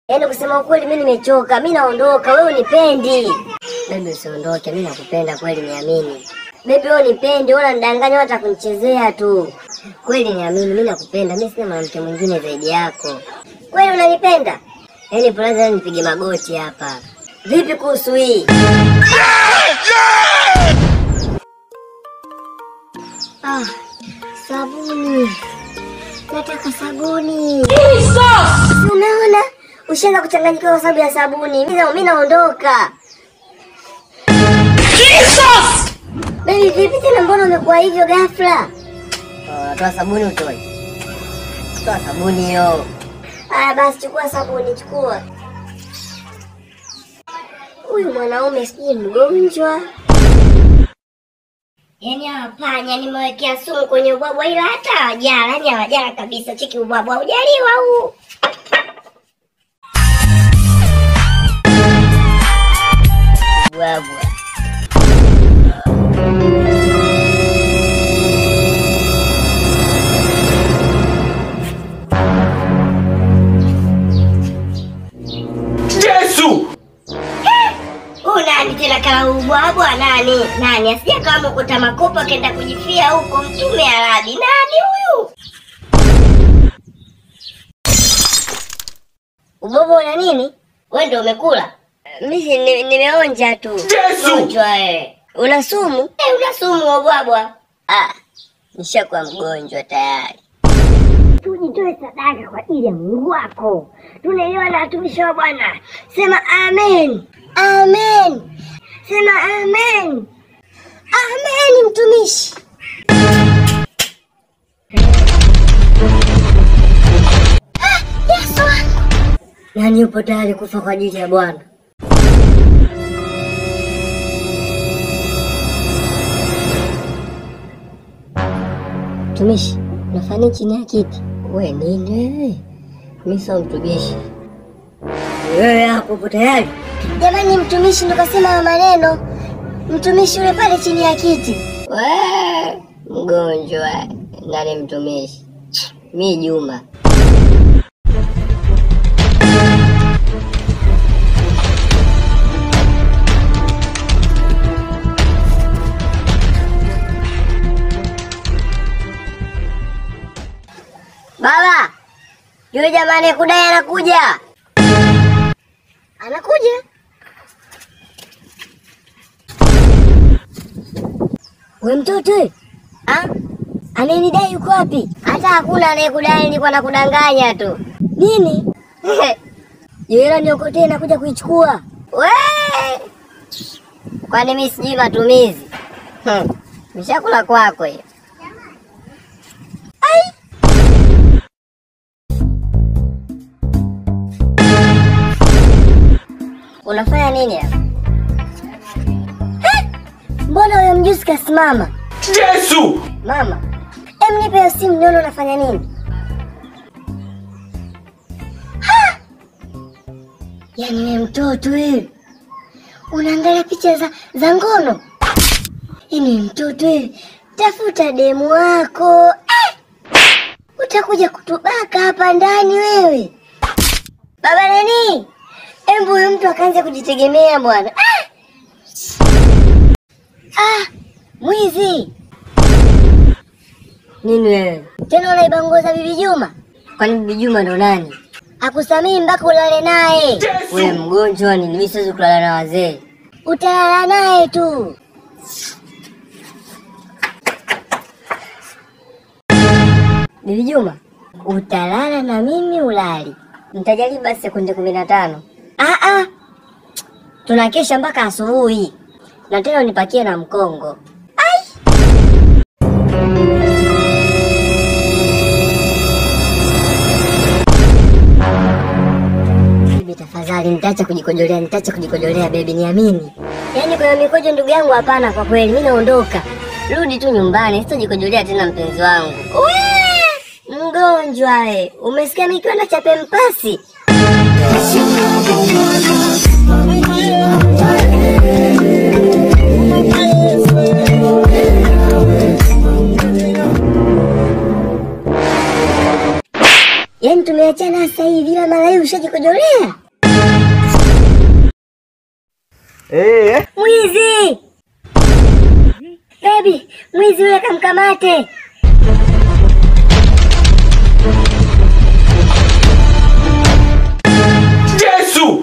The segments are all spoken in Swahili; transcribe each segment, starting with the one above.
Yaani kusema ukweli mimi nimechoka, mimi naondoka, wewe unipendi. Baby usiondoke, mimi nakupenda kweli, niamini. Baby wewe unipendi, wewe unanidanganya hata kunichezea tu. Kweli niamini, mimi nakupenda, mimi sina mwanamke mwingine zaidi yako. Kweli unanipenda? Yaani brother, nipige magoti hapa. Vipi kuhusu hii? Ah, sabuni. Nataka sabuni. Si umeona? Ushaanza kuchanganyikiwa kwa sababu ya sabuni. Mimi mimi naondoka. Baby, vipi tena mbona umekuwa hivyo ghafla? Oh, toa sabuni utoe. Toa sabuni hiyo. Aya basi chukua sabuni, chukua. Huyu mwanaume sijui mgonjwa. Yaani hapanya, nimewekea sumu kwenye ubwabwa ila hata hawajala, yaani hawajala kabisa. Cheki ubwabwa hujaliwa huu. Ubwabwa. Yesu! Huyu nani tena kama ubwabwa nani? Nani asije kama mkuta makopa kenda kujifia huko mtume Arabi. Nani huyu? Ubwabwa una nini? Wewe ndio umekula? Mimi ni- nimeonja tu. Yesu! Gonjwa wewe. Una sumu? Eh, una sumu ubwabwa. Ah, nishakuwa mgonjwa tayari. Tujitoe sadaka kwa ajili ya Mungu wako. Tunaelewa na watumishi wa Bwana. Sema amen. Amen. Sema amen. Amen mtumishi. Ah, Yesu wangu. Nani yupo tayari kufa kwa ajili ya Bwana? Mtumishi, unafanya chini ya kiti? We nini wewe? Mimi sio mtumishi. Wewe hapo upo tayari? Jamani, mtumishi ndo kasema hayo maneno. Mtumishi yule pale chini ya kiti. We mgonjwa, nani mtumishi? Mi Juma. Baba, yule jamani kudai anakuja. Anakuja? We mtoto, ah? Anayenidai yuko wapi? Hata hakuna anayekudai, nilikuwa nakudanganya tu. Nini? Yule niokotee nakuja kuichukua. We! Kwani mimi sijui matumizi? Hmm. Mishakula kwako hiyo. Ai! Unafanya nini hapa? Eh, Mbona huyo mjusi kasimama? Yesu! Mama, em nipe hiyo simu nione unafanya nini. Ha! Yaani wewe mtoto wewe. Unaangalia picha za, za ngono. Yaani wewe mtoto wewe. Tafuta demu wako. Eh! Utakuja kutubaka hapa ndani wewe. Baba nani? Embu huyu mtu akaanza kujitegemea bwana. Ah! Ah, mwizi. Nini wewe? Tena unaiba nguo za Bibi Juma? Kwani Bibi Juma ndo nani? Akusamii mpaka ulale naye. Wewe mgonjwa ni mimi siwezi kulala na wazee. Utalala naye tu. Bibi Juma, utalala na mimi ulali. Nitajaribu basi sekunde kumi na tano. Ah ah. Tunakesha mpaka asubuhi. Na tena unipakie na mkongo. Ai! Bibi tafadhali, nitaacha kujikojolea, nitaacha kujikojolea bebi, niamini. Yaani kwa mikojo ndugu yangu, hapana, kwa kweli mimi naondoka. Rudi tu nyumbani, sitojikojolea tena mpenzi wangu. Wee! Mgonjwa we, umesikia nikiwa na chape mpasi? Yaani tume tukiachana sasa hivi, ila mara hii ushajikojolea Eh, mwizi. Baby, mwizi yule kamkamate. Yesu!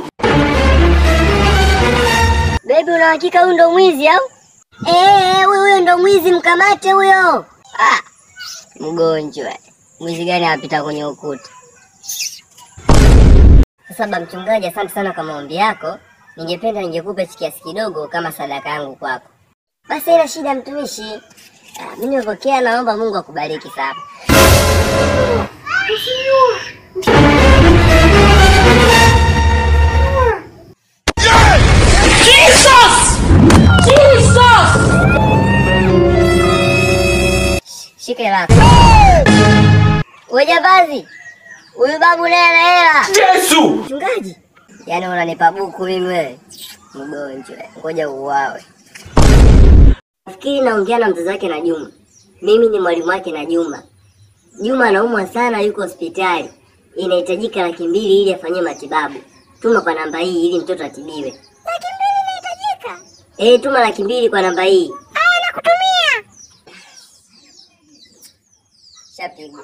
Baby, una hakika huyu ndo mwizi au? Eh, huyo huyo ndo mwizi, mkamate huyo. Ah, mgonjwa. Mwizi gani apita kwenye ukuta? Sasa ba mchungaji, asante sana kwa maombi yako. Ningependa ningekupa hichi kiasi kidogo kama sadaka yangu kwako. Basi haina shida mtumishi. Ah, mimi nimepokea, naomba Mungu akubariki sana. Shika hela yako. Wewe jambazi. Huyu babu naye ana hela. Yesu! Mchungaji. Yaani unanipa buku mimi wewe. Mgonjwa. Ngoja uwawe. Nafikiri naongea na mzazi wake na Juma. Mimi ni mwalimu wake na Juma. Juma anaumwa sana, yuko hospitali. Inahitajika laki mbili ili afanyie matibabu. Tuma kwa namba hii ili mtoto atibiwe. Laki mbili inahitajika? Eh, tuma laki mbili kwa namba hii. Aya, nakutumia. Shapigwa.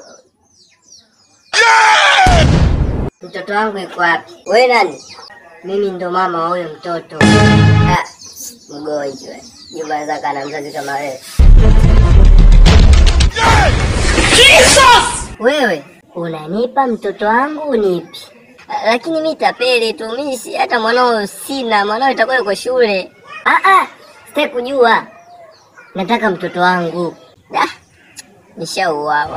Mtoto wangu yuko wapi? Wewe nani? Mimi ndo mama wa huyo mtoto. Ah, mgonjwa. Juma zaka na mzazi kama wewe. Wewe unanipa mtoto wangu unipi? Ah, Lakini mi tapeli tu, mi si hata mwanao sina, mwanao itakuwa yuko shule. Ah ah, sitaki kujua. Nataka mtoto wangu. Ah, nishauawa.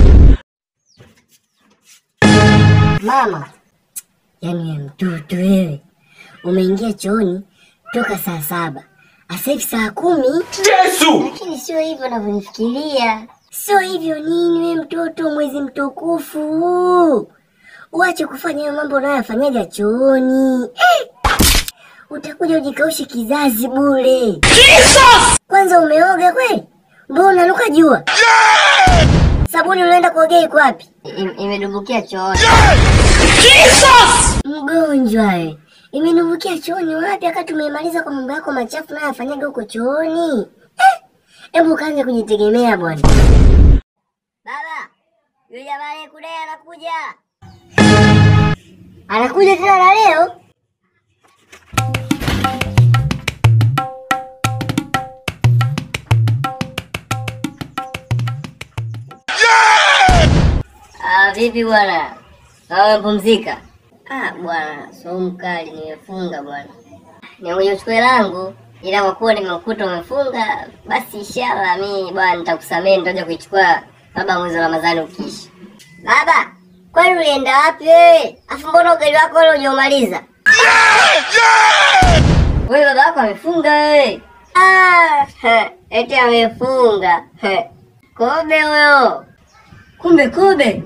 Mama, yaani wewe mtoto wewe, umeingia chooni toka saa saba asa hivi saa kumi, Yesu! lakini sio hivyo unavyonifikiria. Sio hivyo nini, wewe mtoto, mwezi mtukufu, uache kufanya hayo mambo unayofanyaga chooni eh! Utakuja ujikaushe kizazi bure. Kwanza umeoga kweli? Mbona unanuka jua? Sabuni unaenda kuogea iko wapi? Imedumbukia chooni. Mgonjwa we, imedumbukia chooni wapi? Wakati umemaliza kwa mambo yako machafu nayo yafanyaga huko chooni. Eh, Hebu kaanze kujitegemea bwana. Baba, yule jamaa aliyekudai anakuja. Anakuja tena na leo? Ah, vipi bwana? Kama umepumzika? Ah, bwana, so mkali nimefunga bwana. Nimekuja kuchukua langu ila kwa kuwa nimekuta umefunga, basi inshallah mimi bwana nitakusamehe nitakuja kuichukua baba mwezi wa Ramadhani ukiisha. Baba, kwani ulienda wapi wewe? Afu mbona ugali wako ule hujaumaliza? Wewe baba yako amefunga wewe. Ah, he, eti amefunga. He. Kobe huyo. Kumbe kobe.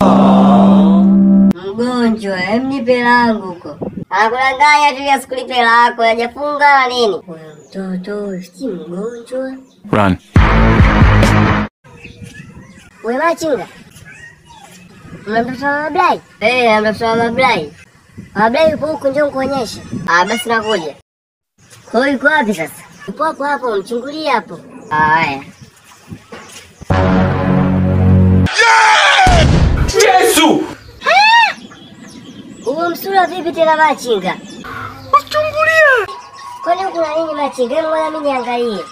Mgonjwa, hem nipe langu huko. Anakudanganya tu ya sikulipe lako, hajafunga na nini? Huyo mtoto si mgonjwa. Run. Wewe machinga. Una mtoto wa Mablai? Eh, ana mtoto wa Mablai. Mablai yupo huku, njoo nikuonyeshe. Ah, basi nakuja. Kwa hiyo yuko wapi sasa? Yupo hapo hapo, mchungulie hapo. Ah, Haya. Yesu! Huo msura vipi tena machinga? Uchungulie! Kwani huku na nini machinga? Hebu ngoja mimi niangalie.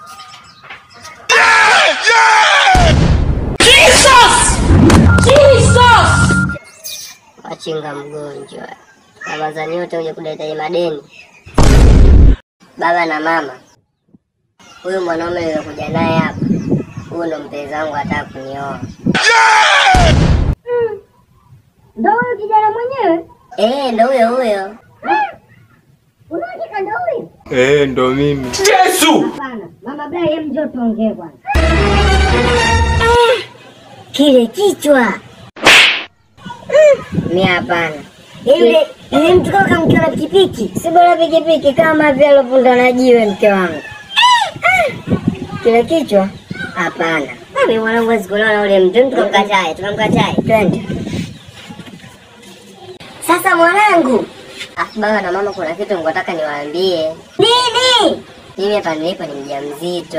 Machinga mgonjwa. Ramadhani yote uje kudai madeni. Baba na mama. Huyu mwanaume nilikuja naye hapa. Huyu ndo mpenzi wangu ataka kunioa. Ndo huyo kijana mwenyewe? Eh, ndo huyo huyo. Unahakika ndo huyo? eh, ndo mimi. Yesu! Hapana, mama Blai, hem njoo tuongee kwanza. Kile kichwa mi hapana. Yule yule mtu kama kamkiwa na pikipiki, si bora pikipiki kama vile alopunda na jiwe mke wangu. Kile kichwa hapana. Mimi mwanangu hawezi kuolewa na ule mtu, tukamkatae, tukamkatae. Twende. Sasa mwanangu, afu baba na mama, kuna kitu nataka niwaambie. Nini? Mimi hapa nilipo ni mjamzito.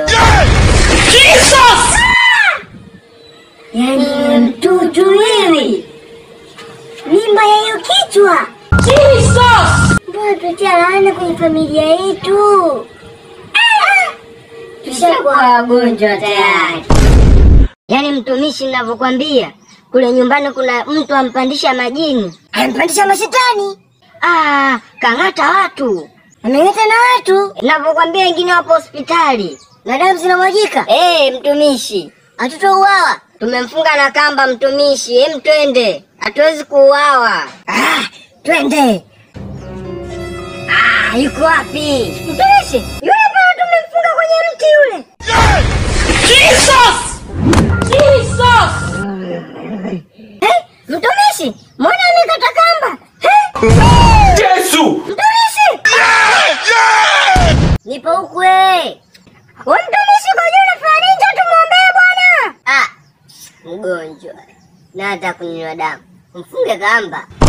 Yaani mtutu hivi mimba ya hiyo kichwa. Mbona tutia laana kwenye familia yetu? Ah! Tushakuwa wagonjwa tayari. Yaani mtumishi, ninavyokwambia kule nyumbani kuna mtu ampandisha majini, ampandisha mashetani. Ah, kang'ata watu, ameng'ata na watu. Ninavyokwambia wengine wapo hospitali na damu zinamwagika. Eh, mtumishi, hatutouawa. Tumemfunga na kamba mtumishi. Hem, twende, hatuwezi kuuawa. Ah, twende. Ah, yuko wapi mtumishi? Yule pale tumemfunga kwenye mti yule. Eh, mtumishi, mbona amekata kamba? Eh, Yesu! mtumishi! Nipo huku we. We mtumishi kwa juu unafanya nini? Njoo tumuombee bwana. Ah, mgonjwa. Na hata kunywa damu. Mfunge kamba.